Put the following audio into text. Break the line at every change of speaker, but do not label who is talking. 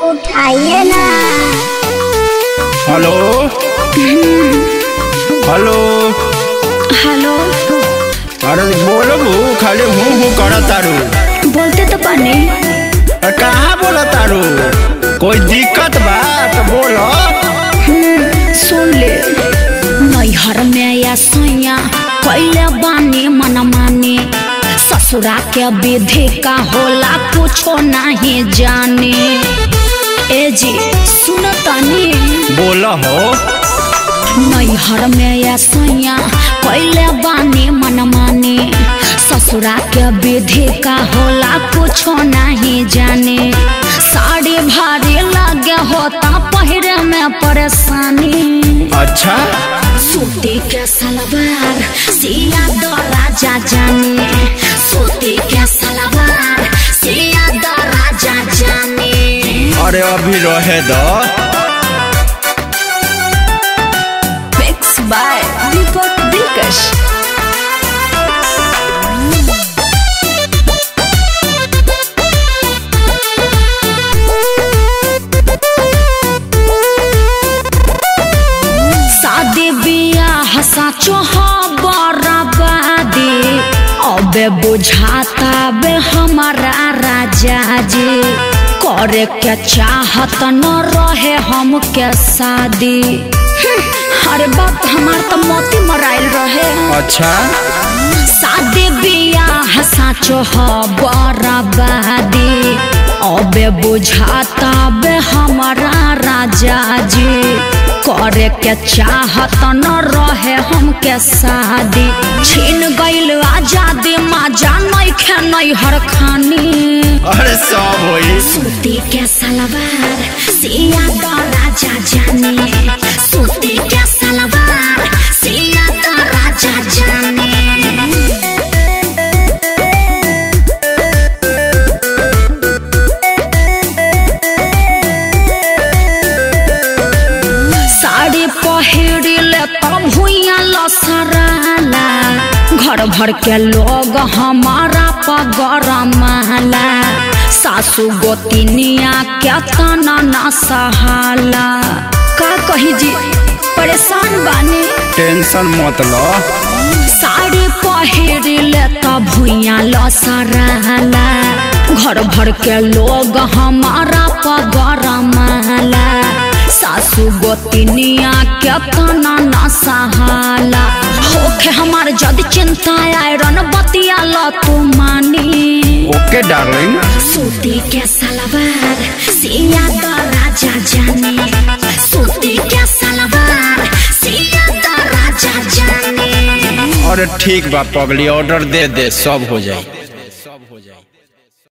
उठाइए ना
hello hello
hello
अरे बोलो बू खाली हूँ हूँ कर तारू
बोलते तो पानी
अरे कहाँ बोला तारू कोई दिक्कत बा तो बोलो
सुन ले नैहर में या सैया कैले बानी मन माने ससुरा के विधि का होला कुछो नहीं जाने ए जी सुन तनी
बोलो हो
नैहर में या सैया कैले बानी मन माने ससुरा के विधि का होला कुछो नहीं जाने साड़ी भारी लगे होता पहिरे में परेशानी
अच्छा
सूती के सलवार सिया दो राजा जाने सूती के सलवार सिया दो राजा जाने
अरे अभी रहे दो
मिक्स बाय दीपक दिलकश शादी बियाह साचो बराबादी अबे बुझाता बे हमारा राजा जी करे के चाहत न रहे हम के शादी हम्म, अरे बाप हमार तो मोती मराइल रहे
अच्छा
शादी बियाह साचो ह बराबादी अबे बुझाता बे हमारा राजा जी करे के चाहत न रहे हमके शादी छीन गइल आजादी माजा नइखे नैहर खानी
अरे सब होई
सूती के सलवार सिया तो राजा जाने सूती के सलवार सिया तो राजा जाने साड़ी पहिरिले तब भुइया लसराला घर भर के लोग हमारा पगरमाला सासू गोतिनिया के तना ना सहाला का कही जी परेशान बानी
टेंशन मत लो
साड़ी पहिरिले त भुइया लसराला घर भर के लोग हमारा पगरमाला सासू गोतिनिया के तना ना सहाला होखे हमार जद चिंता आयरन बतिया ल तू मानी
ओके डार्लिंग
सूती के सलवार सिया तो राजा जाने सूती के सलवार सिया तो राजा जाने
अरे ठीक बा पगली ऑर्डर दे दे सब हो जाए